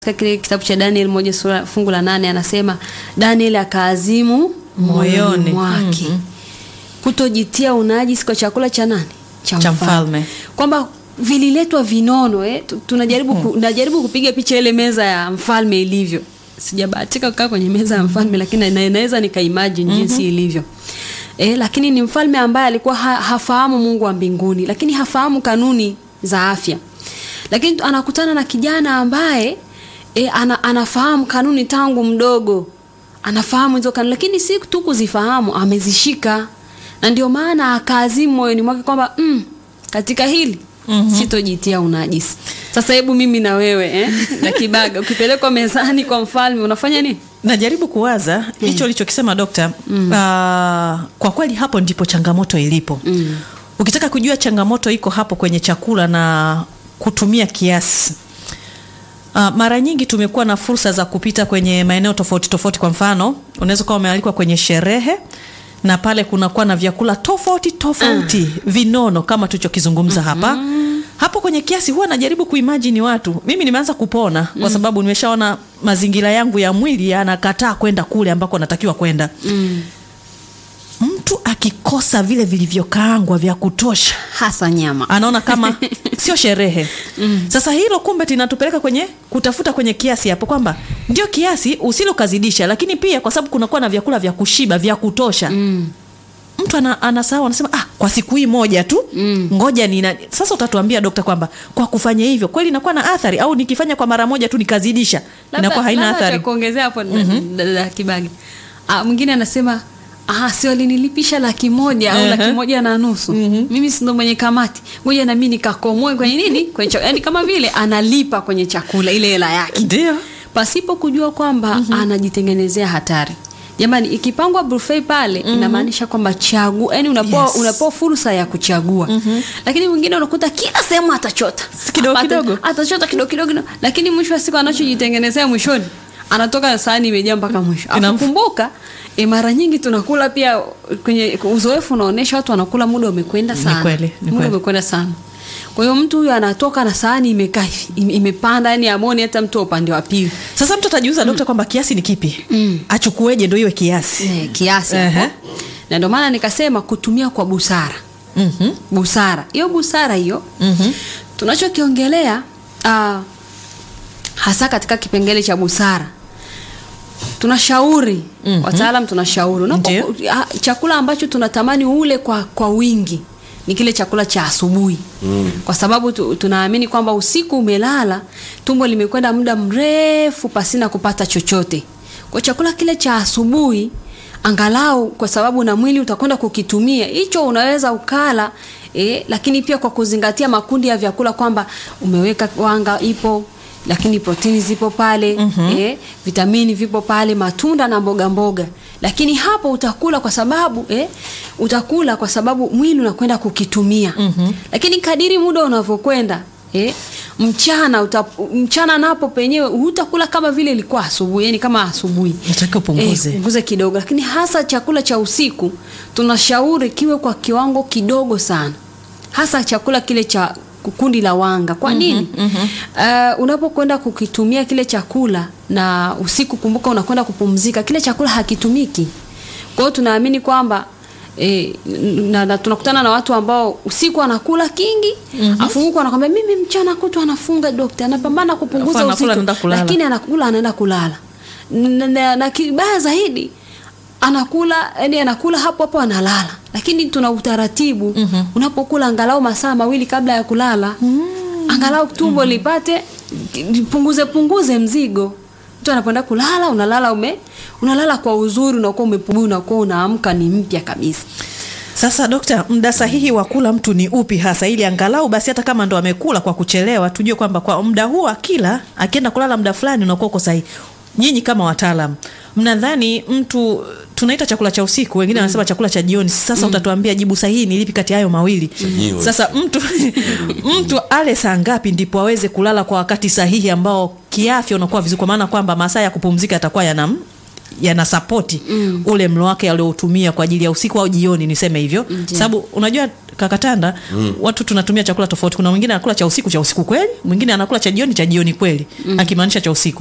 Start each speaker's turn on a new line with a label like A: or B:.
A: katika kile kitabu cha Daniel moja sura fungu la nane anasema Daniel akaazimu moyoni
B: Moyoni.
A: mwake
B: Mhm.
A: kutojitia unajisi kwa chakula cha nani
B: Cha mfalme.
A: kwamba vililetwa vinono eh? tu- tunajaribu ku, najaribu kupiga picha ile meza ya mfalme ilivyo sijabahatika kukaa kwenye meza ya mfalme lakini na- naweza nikaimagine jinsi ilivyo eh, lakini ni mfalme ambaye alikuwa ha, hafahamu Mungu wa mbinguni lakini hafahamu kanuni za afya lakini tu- anakutana na kijana ambaye e, ana, anafahamu kanuni tangu mdogo anafahamu hizo kanuni lakini si tu kuzifahamu amezishika na ndio maana akaazimu moyoni mwake kwamba mm, katika hili mm-hmm. sitojitia unajisi sasa hebu mimi na wewe eh? na kibaga ukipelekwa mezani kwa mfalme unafanya nini
B: najaribu kuwaza hicho ulichokisema dokta mm. uh, kwa kweli hapo ndipo changamoto ilipo mm. ukitaka kujua changamoto iko hapo kwenye chakula na kutumia kiasi Uh, mara nyingi tumekuwa na fursa za kupita kwenye maeneo tofauti tofauti kwa mfano unaweza ukawa umealikwa kwenye sherehe na pale kunakuwa na vyakula tofauti tofauti vinono kama tulichokizungumza hapa hapo kwenye kiasi huwa najaribu kuimajini watu mimi nimeanza kupona kwa sababu nimeshaona mazingira yangu ya mwili yanakataa kwenda kule ambako natakiwa kwenda mtu akikosa vile vilivyokaangwa vya kutosha
A: hasa nyama
B: anaona kama sio sherehe mm. sasa hilo kumbe linatupeleka kwenye kutafuta kwenye kiasi hapo kwamba ndio kiasi usile ukazidisha lakini pia kwa sababu kunakuwa na vyakula vya kushiba vya kutosha mm. mtu ana, anasahau anasema ah, kwa siku hii moja tu mm. ngoja nina sasa utatuambia dokta kwamba kwa kufanya hivyo kweli inakuwa na athari au nikifanya kwa mara moja tu nikazidisha inakuwa haina
A: labda cha
B: athari
A: kuongezea hapo mm-hmm. dada Kibagi ah, mwingine anasema ah, si walinilipisha laki moja au
B: Ehe.
A: laki moja na nusu mm-hmm. mimi si ndo mwenye kamati ngoja na mimi nikakomoe kwenye nini kwenye chakula. yani kama vile analipa kwenye chakula ile hela yake
B: ndio
A: pasipo kujua kwamba mm-hmm. anajitengenezea hatari jamani ikipangwa buffet pale mm-hmm. inamaanisha kwamba chagu yani unapewa
B: Yes.
A: unapewa fursa ya kuchagua mm-hmm. lakini mwingine unakuta kila sehemu atachota
B: Si kidogo
A: Ata-
B: kidogo.
A: atachota kidogo kidogo kidogo. lakini mwisho wa siku anachojitengenezea mwishoni anatoka sahani imejaa mpaka mwisho
B: Inam-
A: akumbuka e, mara nyingi tunakula pia kwenye uzoefu unaonyesha watu wanakula muda umekwenda
B: Ni
A: sana
B: kweli, ni
A: muda
B: kweli.
A: umekwenda sana kwa hiyo mtu huyu anatoka na sahani imekaa hivi ime- imepanda yani amoni hata mtu wa upande wa pili
B: sasa mtu atajiuza dokta kwamba kiasi ni kipi mm. achukueje ndo iwe kiasi
A: Eh, kiasi
B: Ehe.
A: hapo. na ndio maana nikasema kutumia kwa busara
B: mm-hmm.
A: busara hiyo busara hiyo
B: Mm-hmm.
A: tunachokiongelea uh, hasa katika kipengele cha busara tunashauri mm-hmm. wataalam tunashauri Unapo-
B: Ndiyo.
A: ah, chakula ambacho tunatamani ule kwa, kwa wingi ni kile chakula cha asubuhi mm. kwa sababu tu, tunaamini kwamba usiku umelala tumbo limekwenda muda mrefu pasina kupata chochote kwa chakula kile cha asubuhi angalau kwa sababu na mwili utakwenda kukitumia hicho unaweza ukala eh, lakini pia kwa kuzingatia makundi ya vyakula kwamba umeweka wanga ipo lakini protini zipo pale mm-hmm. eh, vitamini vipo pale matunda na mboga mboga lakini hapo utakula kwa sababu eh, utakula kwa sababu mwili unakwenda kukitumia mm-hmm. lakini kadiri muda unavyokwenda eh, mchana uta, mchana napo penyewe hutakula kama vile ilikuwa asubuhi yani kama asubuhi
B: Unatakiwa upunguze.
A: Eh, punguze kidogo lakini hasa chakula cha usiku tunashauri kiwe kwa kiwango kidogo sana hasa chakula kile cha kundi la wanga kwa nini mm-hmm, mm-hmm. uh, unapokwenda kukitumia kile chakula na usiku kumbuka unakwenda kupumzika kile chakula hakitumiki kwa hiyo tunaamini kwamba E, na, na tunakutana na watu ambao usiku anakula kingi mm-hmm. afu huku anakwambia mimi mchana kutwa anafunga dokta anapambana kupunguza
B: Afu anakula,
A: usiku
B: anaenda kulala.
A: lakini anakula anaenda kulala na, na, na kibaya zaidi anakula yani anakula hapo hapo analala lakini tuna utaratibu mm-hmm. unapokula angalau masaa mawili kabla ya kulala mm-hmm. angalau tumbo mm-hmm. lipate punguze punguze mzigo mtu anapoenda kulala unalala ume unalala kwa uzuri unakuwa umepumua unakuwa unaamka ni mpya kabisa
B: sasa dokta muda sahihi wa kula mtu ni upi hasa ili angalau basi hata kama ndo amekula kwa kuchelewa tujue kwamba kwa muda huu akila akienda kulala muda fulani unakuwa uko sahihi nyinyi kama wataalam mnadhani mtu tunaita chakula cha usiku wengine wanasema chakula cha jioni sasa utatuambia jibu sahihi ni lipi kati ya hayo mawili
C: Chenyewe.
B: sasa mtu mtu ale saa ngapi ndipo aweze kulala kwa wakati sahihi ambao kiafya unakuwa vizuri kwa maana kwamba masaa ya kupumzika yatakuwa yanam yanasapoti mm. ule mlo wake aliotumia kwa ajili ya usiku au jioni niseme hivyo
A: Ndiyo.
B: sababu unajua kakatanda mm. watu tunatumia chakula tofauti kuna mwingine anakula cha usiku cha usiku kweli mwingine anakula cha jioni cha jioni kweli mm. akimaanisha cha usiku